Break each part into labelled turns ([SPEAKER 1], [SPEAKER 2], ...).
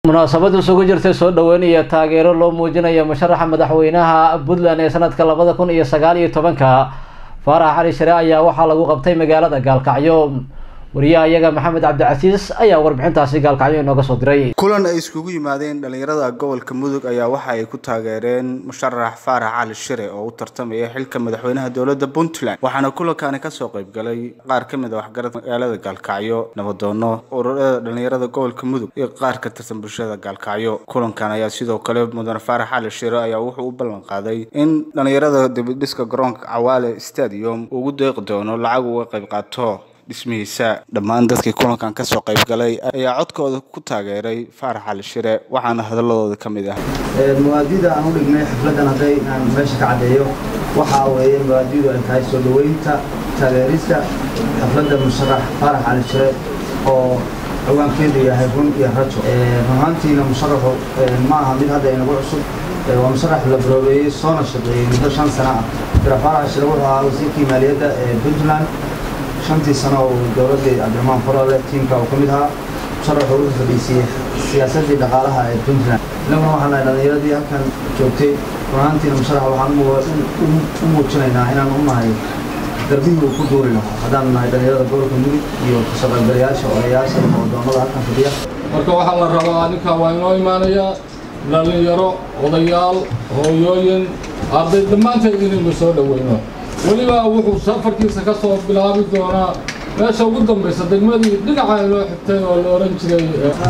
[SPEAKER 1] munaasabad isugu jirtay soo dhoweyn iyo taageero loo muujinayo musharaxa madaxweynaha puntland ee sanadka labada kun iyo sagaal iyo tobanka faarax cali share ayaa waxaa lagu qabtay magaalada gaalkacyo wariyaha iyaga maxamed cabdicasiis ayaa warbixintaasi gaalkacyo inooga soo diray
[SPEAKER 2] kulan ay iskugu yimaadeen dhalinyarada gobolka mudug ayaa waxa ay ku taageereen musharax faarax cali shire oo u tartamaya xilka madaxweynaha dowladda puntland waxaana kulankaani kasoo qaybgalay qaar ka mid a waxgarad magaalada gaalkacyo nabadoono ururada dhalinyarada gobolka mudug iyo qaar ka tirsan bulshada gaalkacyo kulankan ayaa sidoo kale mudane faarax cali shire ayaa wuxuu u ballan qaaday in dhalinyarada dibidhiska garoonka cawaale stadium ugu deeqi doono lacag uga qayb qaato dhismihiisa dhammaan dadkii kulankan kasoo qaybgalay ayaa codkooda ku taageeray faarax cali shire waxaana hadaladooda ka mid ah
[SPEAKER 3] muwaadida aan u dhignay xafladan hadday aan meesha ka caddeeyo waxaa weeye muwaadidu ay tahay soo dhoweynta taageerista xafladda musharax faarax cali shire oo ciwaankeedu yahay run iyo rajo runaantiina musharaxu ma aha mid hadda inagu cusub waa musharax la baroobeeyey soona shaqeeyey muddo shan sano ah jira faarax shire wuxuu ahaa wasiirkii maaliyadda ee puntland shantii sano uu dowladdii cabdiraxmaan farole tiimka uu ka mid ahaa musharaxu u fadhiisiyey siyaasaddii dhaqaalaha ee puntland innaguna waxaan nahay dhallinyaradii halkan joogtay runaantiina musharax waxaan u muujinaynaa inaan u nahay darbihii uu ku duuli lahaa haddaan nahay dhallinyarada gobolka mudug iyo kasoo qaybgalayaasha odayaasha iyo odoomada halkan fadhiya
[SPEAKER 4] marka waxaa la rabaa ninkaa waa inoo imaanayaa dhallinyaro odayaal hooyooyin arday dhammaanteed inaynu soo dhoweyno weliba wuxuu safarkiisa ka soo bilaabi doonaa meesha ugu dambaysa degmadii dhinaca inoo xigtay oo la odhan jiray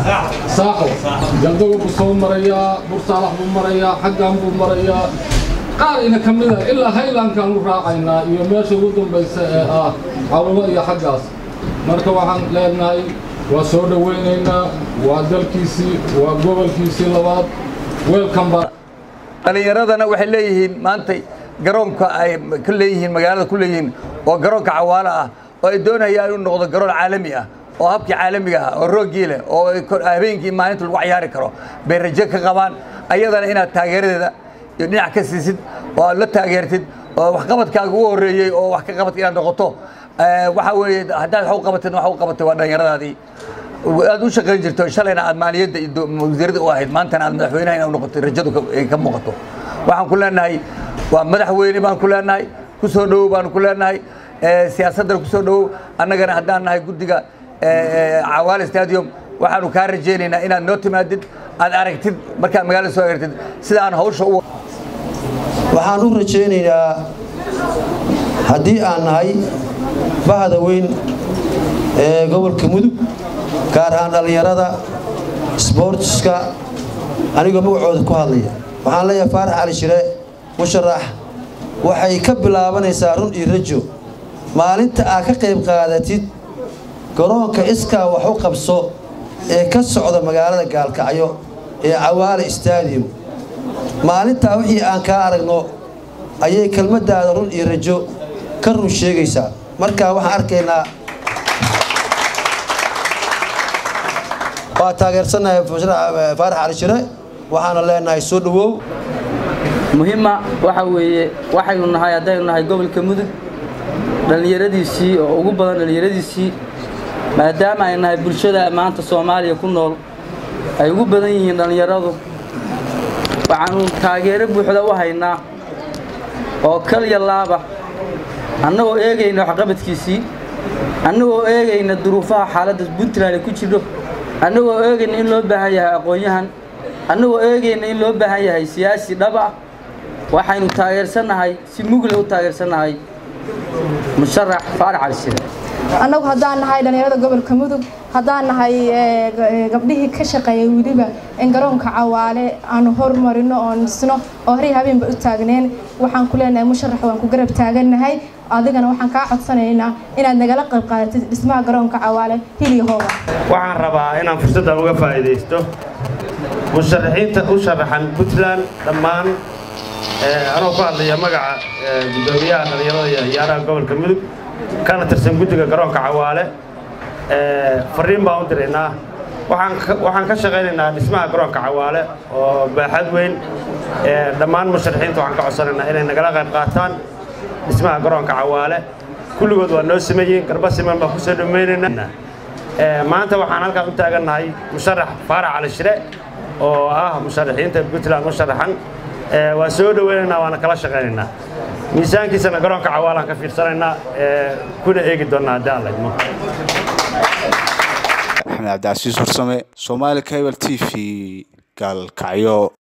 [SPEAKER 4] saaxo galdago buu soo marayaa bursaalax buu marayaa xaggan buu marayaa qaar ina ka mid ah ilaa haylankaan u raacaynaa iyo meesha ugu dambaysa ee ah cawlo iyo xaggaas marka waxaan leenahay waa soo dhowaynaynaa waa dalkiisii waa gobolkiisii labaad welcome
[SPEAKER 5] dhallinyaradana waxay leeyihiin maantay garoonka ay ku leeyihiin magaalada ku leeyihiin oo garoonka cawaalo ah oo ay doonayaan inuu noqdo garoon caalami ah oo habkii caalamiga ah oo roogii leh oo habeenkii maalinta lagu cayaari karo bay rajo ka qabaan ayadana inaad taageeradeeda iyo dhinac ka siisid oo aad la taageertid oo waxqabadkaaga ugu horreeyey oo wax ka qabad inaad noqoto waxaa weeye haddaad wax u qabatid wax u qabatay waa dhallinyaradaadii aad u shaqayn jirto shalayna aad maaliyadda iyo wasiirada u ahayd maantana aad madaxweynaha inaad noqoto rajadu ay ka muuqato waxaan ku leenahay waa madaxweyne baan ku leenahay ku soo dhowow baanu ku leenahay siyaasaddana ku soo dhowow annagana haddaan nahay guddiga cawaale stadium waxaanu kaa rajaynaynaa inaad noo timaadid aad aragtid markaad magaalada soo eegtid sida aan hawsha u
[SPEAKER 6] waxaan u rajaynaynaa haddii aan nahay bahda weyn ee gobolka mudug gaar ahaan dhallinyarada sboortiska anigoo magacooda ku hadlaya waxaan leeyahay faarax cali shire musharax waxay ka bilaabanaysaa run iyo rajo maalinta aad ka qayb qaadatid garoonka iskaa wax u qabso ee ka socda magaalada gaalkacyo ee cawaale stadium maalintaa wixii aan kaa aragno ayay kelmaddaada run iyo rajo ka run sheegaysaa markaa waxaan arkaynaa waa taageersannahay faarax cali shire waxaana leenahay soo dhowow
[SPEAKER 7] muhimma waxa weeye waxaynu nahay haddaynu nahay gobolka mudug dhallinyaradiisii oo ugu badan dhallinyaradiisii maadaama ay nahay bulshada maanta soomaaliya ku nool ay ugu badan yihiin dhallinyaradu waxaanu taageero buuxda u haynaa oo kalya laaba annagoo eegayna waxqabadkiisii annagoo eegayna duruufaha xaaladda puntland ay ku jidho annagoo eegayna in loo baahan yahay aqoon-yahan annagoo eegayna in loo baahan yahay siyaasi dhab ah waxaynu taageersannahay si mugle u taageersannahay musharax faarax cali shire
[SPEAKER 8] annagu haddaan nahay dhallinyarada gobolka mudug haddaan nahay gabdhihii ka shaqeeyay weliba in garoonka cawaale aanu hormarino oo nisno oo horay habeenba u taagneen waxaan ku leenahay musharax waan ku garab taagannahay adigana waxaan kaa codsanaynaa inaad nagala qayb qaadatid dhismaha garoonka cawaale hiliyo hooba
[SPEAKER 9] waxaan rabaa inaan fursaddan uga faa'iidaysto musharaxiinta u sharaxan puntland dhammaan anoo ku hadlaya magaca guddoomiyaha dhallinyarada iyo ciyaaraha gobolka mudug kana tirsan guddiga garoonka cawaale fariin baan u diraynaa waxaan ka shaqaynaynaa dhismaha garoonka cawaale oo baaxad weyn dhammaan musharaxiinta waxaan ka codsanaynaa inay nagala qayb qaataan dhismaha garoonka cawaale kulligood waa noo sameeyeen garba siman baan kusoo dhammaynaynaa maanta waxaan halkaan u taagannahay musharax faarax cali shire oo ah musharaxiinta puntland u sharaxan waan soo dhoweynaynaa waana kala shaqaynaynaa miisaankiisana garoonka cawaalaan ka fiirsanaynaa kuna eegi doonnaa haddii aan laydmo
[SPEAKER 2] axmed cabdicasiis horsame soomaali cable t v gaalkacyo